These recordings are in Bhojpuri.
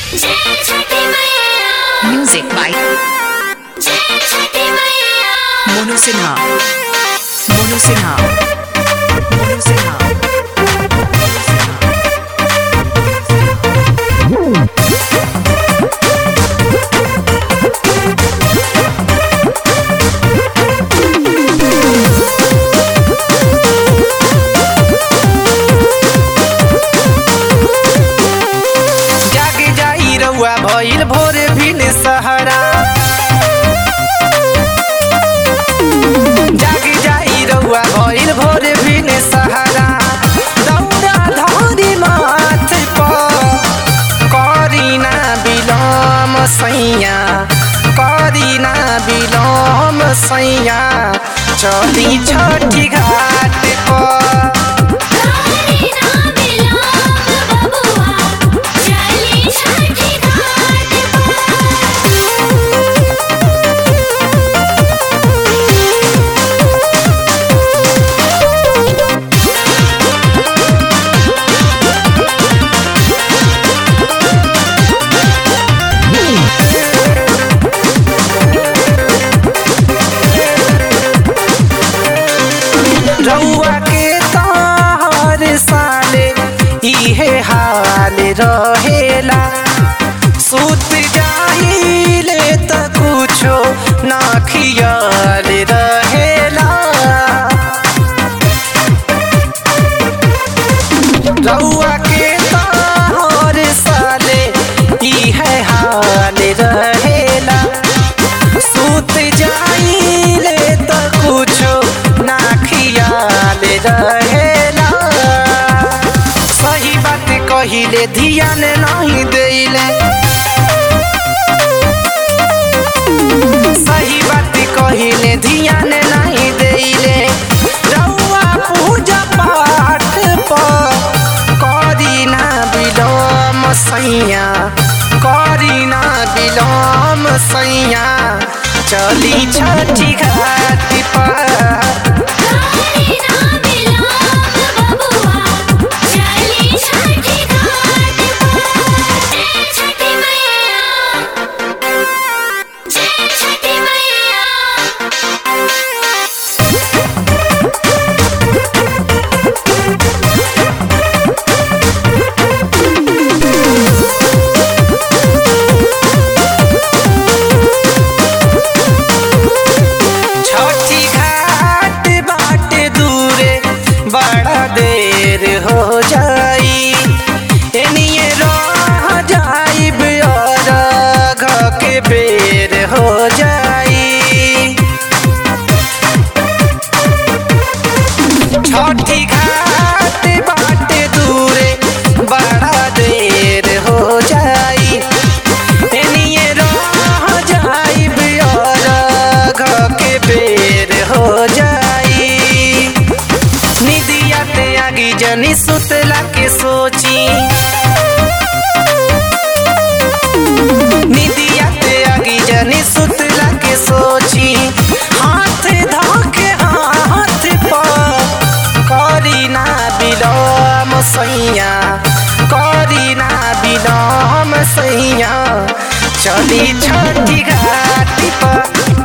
Music by Monu Sinha. Monu Sinha. Monu Sinha. जाग जाई रउआ भइल भोर भिन सहरा जाग जाई रउआ भइल भोर भिन सहरा दौड़ा धरी माथ पर करीना बिलम सैया करीना बिलम सैया चली छठी घाट पर रउआ के तार साले इहे हाल रहेला सुत जाहिले त कुछो ना खियाल रहेला रउआ के तार साले इहे हाल रहेला सुत जाइले त कुछो ना खियाल रहेला सही बात कहिले ध्यान नहीं देले सही बात कहिले ध्यान नहीं देले रउआ पूजा पाठ पर करीना बिलोम सैया करीना बिलोम सैया चली छठी घाट पर छठी घाट बाटे दूरे बड़ा देर हो जाई एनिए रह जाइब और घ के बेर हो जाई छठी घाट बाटे दूरे बड़ा देर हो जाई एनिए रह जाइब और घ के बेर हो जाई निदिया ते आगी जनी सुतला के सोची निदिया ते आगी जनी सुतला के सोची हाथ धोके हाथ पर करीना बिलोम सैया करीना बिलोम सैया चली छठी घाट पर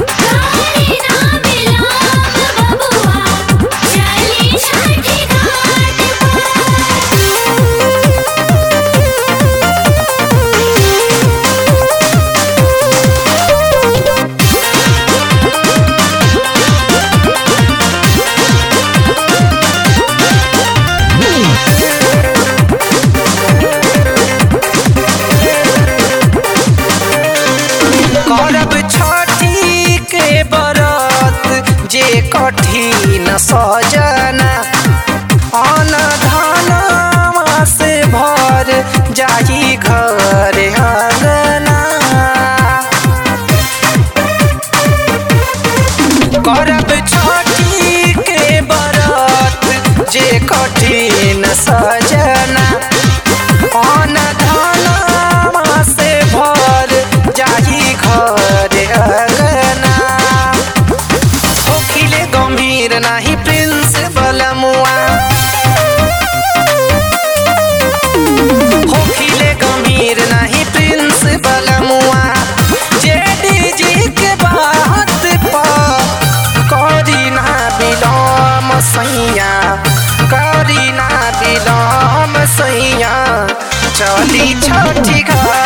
करब छठी के बरत जे कठिन सजना अन धनवा से भर जाही घर अंगना करब छठी के बरत जे कठिन सजना अन धनवा से भर जाही घर अंगना होखिले गंभीर नाही प्रिंस सैया करी ना दिलम सैया चली छठी घाट